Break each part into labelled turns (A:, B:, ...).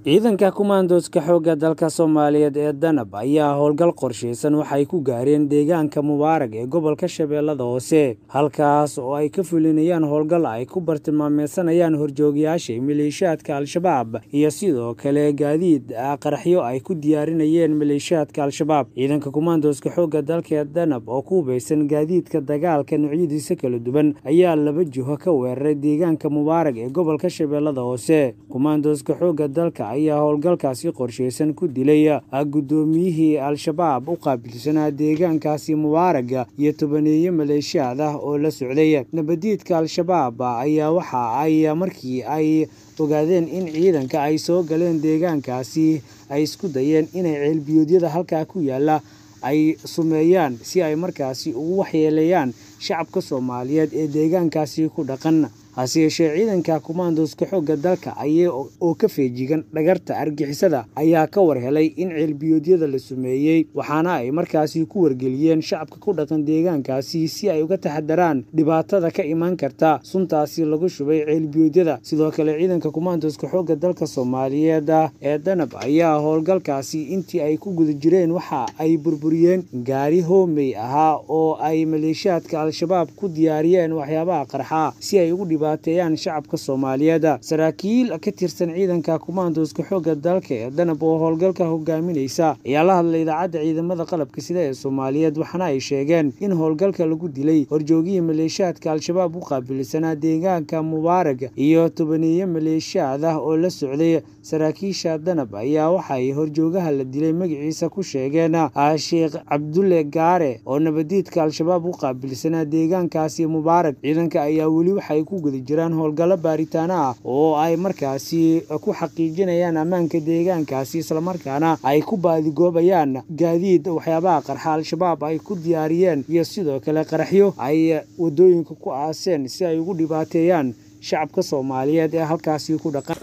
A: ciidanka kumaandooska xoogga dalka soomaaliyeed ee danab ayaa howlgal qorshaysan waxay ku gaareen deegaanka mubaarag ee gobolka shabeellada hoose halkaas oo ay ka fulinayaan howlgal ay ku bartilmaameysanayaan horjoogayaasha maleeshiyaadka al-shabaab iyo sidoo kale gaadiid qaraxyo ay ku diyaarinayeen maleeshiyaadka al-shabaab ciidanka kumaandooska xoogga dalka ee danab oo ku hubaysan gaadiidka dagaalka noocyadiisa kala duwan ayaa laba jiho ka weeraray deegaanka mubaarag ee gobolka shabeellada hoose kumaandooska xoogga dalka ayaa howlgalkaasi qorshaysan ku dilay guddoomiyihii al-shabaab u qaabilsanaa deegaankaasi mubaaraga iyo tobaneeye maleeshiyaad ah oo la socday nabadiidka al-shabaab ayaa waxa ay markii ay ogaadeen in ciidanka ay soo galeen deegaankaasi ay isku dayeen inay ceelbiyoodyada halkaa ku yaala ay sumeeyaan si ay markaasi ugu waxyeeleeyaan shacabka soomaaliyeed ee deegaankaasi ku dhaqan hase yeeshee ciidanka kumaandooska xoogga dalka aya oo ka feejigan dhagarta argixisada ayaa ka war helay in ceelbiyoodyada la sumeeyey waxaana ay markaasi ku wargeliyeen shacabka ku dhaqan deegaankaasi si ay uga taxadaraan dhibaatada ka imaan karta suntaasi lagu shubay ceelbiyoodyada sidoo kale ciidanka kumaandooska xoogga dalka soomaaliyeed ee danab ayaa howlgalkaasi intii ay ku guda jireen waxa ay burburiyeen gaari hoomey ahaa oo ay maleeshiyaadka al-shabaab ku diyaariyeen waxyaabaha qarxa si ay ugu teeyaan shacabka soomaaliyeed saraakiil ka tirsan ciidanka kumaandooska xoogga dalka ee danab oo howlgalka hogaaminaysa ayaa la hadlay idaacadda ciidamada qalabka sida ee soomaaliyeed waxaana ay sheegeen in howlgalka lagu dilay horjoogihii maleeshiyaadka al-shabaab u qaabilsanaa deegaanka mubaarag iyo tobaneeye maleeshiyaad ah oo la socday saraakiisha danab ayaa waxay horjoogaha la dilay magaciisa ku sheegeen sheekh cabdulle gaare oo nabadiidka al-shabaab u qaabilsanaa deegaankaasi mubaarag ciidanka ayaa weli waxay ku guda jiraan howlgallo baaritaano ah oo ay markaasi ku xaqiijinayaan ammaanka deegaankaasi islamarkaana ay ku baadigoobayaan gaadiid waxyaabaha qarxa al-shabaab ay ku diyaariyeen iyo sidoo kale qaraxyo ay wadooyinka ku aaseen si ay ugu dhibaateeyaan shacabka soomaaliyeed ee halkaasi ku dhaqan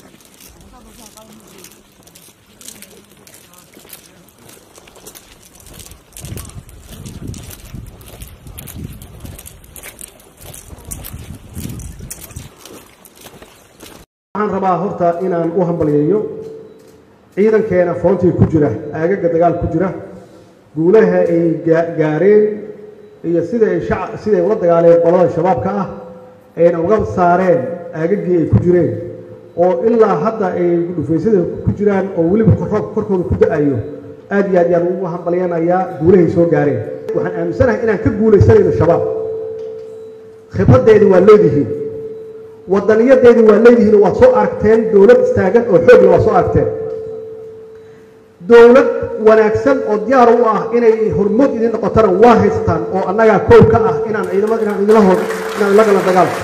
B: waxaan rabaa horta inaan u hambalyeeyo ciidankeena foontii ku jira aagaga dagaal ku jira guulaha ay gaareen iyo siday siday ula dagaaleen qolada shabaabka ah ayna uga saareen aagagii ay ku jireen oo ilaa hadda ay dhufaysyada ku jiraan oo weliba roobka korkooda ku da-ayo aad iyo aad yaan ugu hambalyanayaa guulahay soo gaareen waxaan aaminsanahay inaan ka guulaysanayno shabaab khibraddeedi waa leedihiin wadaniyadeedii waa leedihiin waad soo aragteen dowlad istaagan oo xoogla waad soo aragteen dowlad wanaagsan oo diyaar u ah inay hormood idin noqotana waa haystaan oo annagaa koow ka ah inaan ciidamada inaan idinla hor inaan la gala dagaalka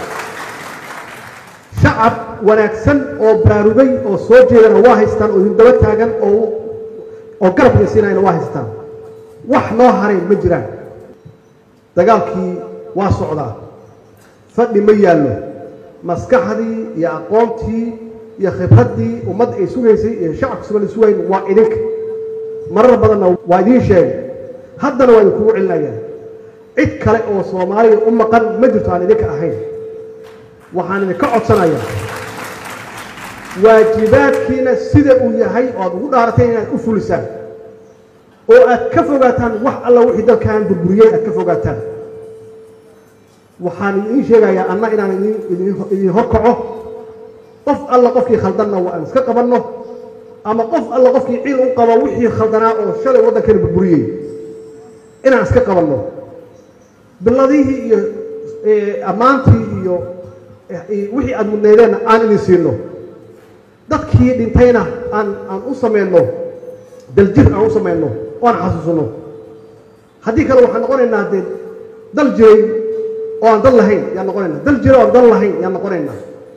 B: shacab wanaagsan oo baraarugay oo soo jeedana waa haystaan oo idin daba taagan oo oo garab idinsiinayana waa haystaan wax noo haray ma jiraan dagaalkii waa socdaa fadhi ma yaallo maskaxdii iyo aqoontii iyo khibraddii ummadda ay sugaysay iyo shacabka suga la sugayn waa idinka marar badanna waa idiin sheegay haddana waa idinkugu celinayaan cid kale oo soomaaliya u maqan ma jirto aan idinka ahayn waxaan idinka codsanayaa waajibaadkiina sida uu yahay oo aad ugu dhaarateen inaad u fulisaan oo aad ka fogaataan wax alla wixii dalkan burburiyey aad ka fogaataan waxaan idiin sheegayaa anna inaan idin horkaco qof alla qofkii khaldanna waa aan iska qabanno ama qof alla qofkii ciil u qabo wixii khaldanaa oo shalay waddankana burburiyey inaan iska qabanno biladihii iyo ammaantii iyo wixii aad mudnaydeenna aan idin siino dadkii dhintayna aan aan u samayno daljir aan u samayno oo aan xasuusanno haddii kale waxaan noqonaynaa dee dal jiray oo aan dal lahayn yaan noqonaynaa dal jira oo aan dal lahayn yaan noqonaynaa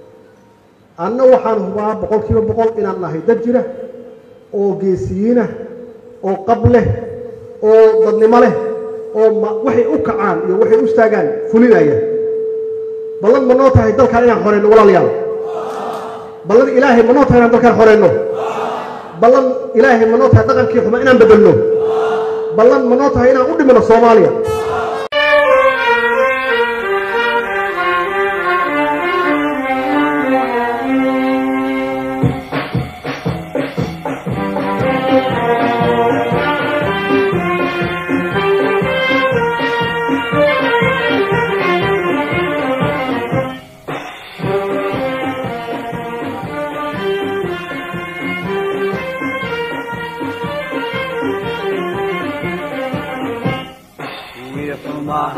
B: anna waxaan hubaa boqol kiiba boqol inaan nahay dad jira oo geesiyiinah oo qab leh oo dadnimo leh oo waxay u kacaan iyo waxay u istaagaan fulinaya ballan ma noo tahay dalkaan inaan xoreyno walaalayaal ballan ilaahay ma noo tahay inaan dalkaan xoreyno ballan ilaahay ma noo tahay dhaqankii xuma inaan bedelno ballan ma noo tahay inaan u dhimino soomaaliya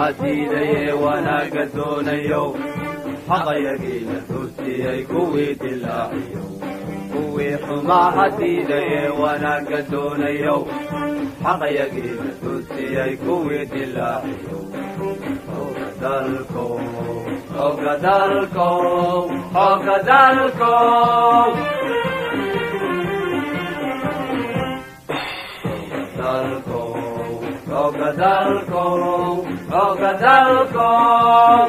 C: xumaha diidaye wanaagga doonayow xaqayagiina dursiyey kuwii dilaaciyo kuwii xumaha diidaye wanaagga doonayow xaqayagiina dursiyey kuwii dilaaciyo dalkow xooga dalkow xooga dalkow dalkow xooga dalkow xooga dalkow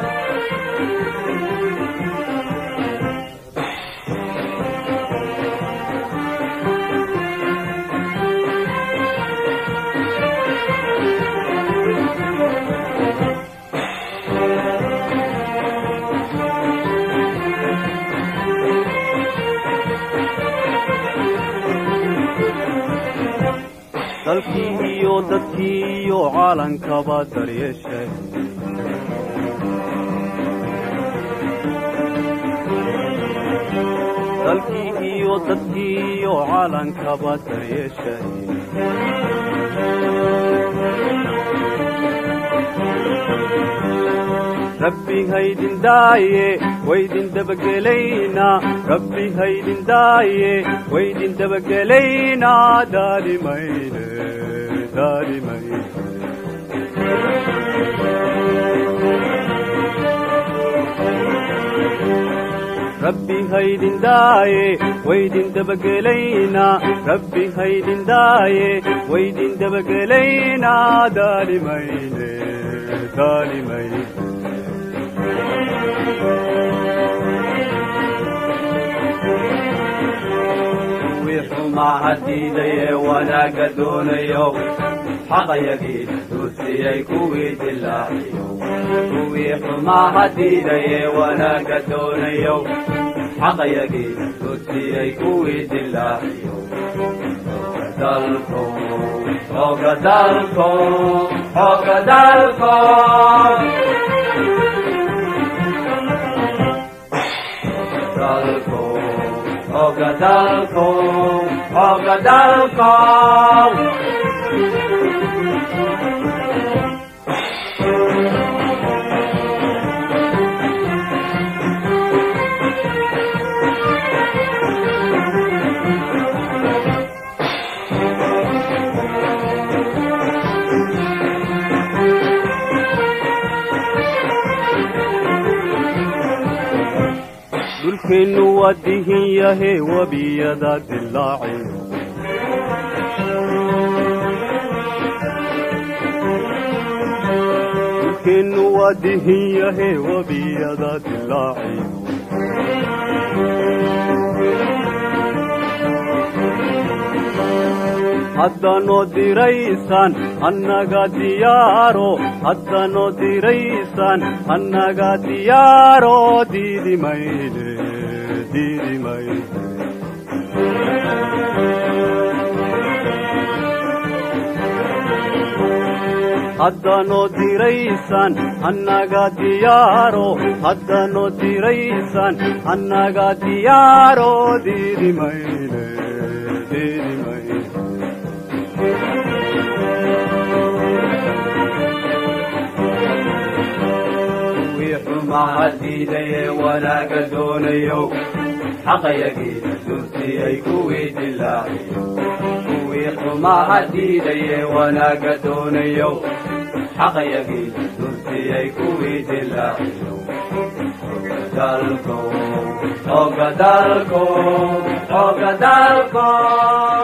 C: dalkii iyo dadkii iyo caalankaba daryeeshay dalkii iyo dadkii iyo caalankaba daryeeshay rabbi haydin daaye waydin dabagelaynaa rabbi haydin daaye waydin dabagelaynaa daalimayne daalimayne rabbi haydin daaye waydin dabagelaynaa rabbi haydin daaye waydin dabagelaynaa daalimayne daalimayne kuwii xumaha diidaye wanaagga doonayo xaqayagiina dursiyey kuwii dilaaciyo kuwii xumaha diidaye wanaagga doonayo xaqayagiina dursiyey kuwii dilaaciyo dalkow xooga dalkow xooga dalkow dalkow xooga dalkow xooga dalkow dhulkeennu waa dihin yahe webiyada dilaaci dhulkeennu waa dihin yahe webiyada dilaaci haddanoo diraysaan annaga diyaaro haddanoo diraysaan annaga diyaaro diidi mayne diidi mayne haddanoo diraysaan annaga diyaaro haddanoo diraysaan annaga diyaaro diidi mayne diidi mayne kuwii xumaha diidaye wanaagga doonayo xaqayagiina dursiyey kuwii dilaaciyo kuwii xumaha diidaye wanaagga doonayo xaqayagiina dursiyey kuwii dilaaciyo dalkow xooga dalkow xooga dalkow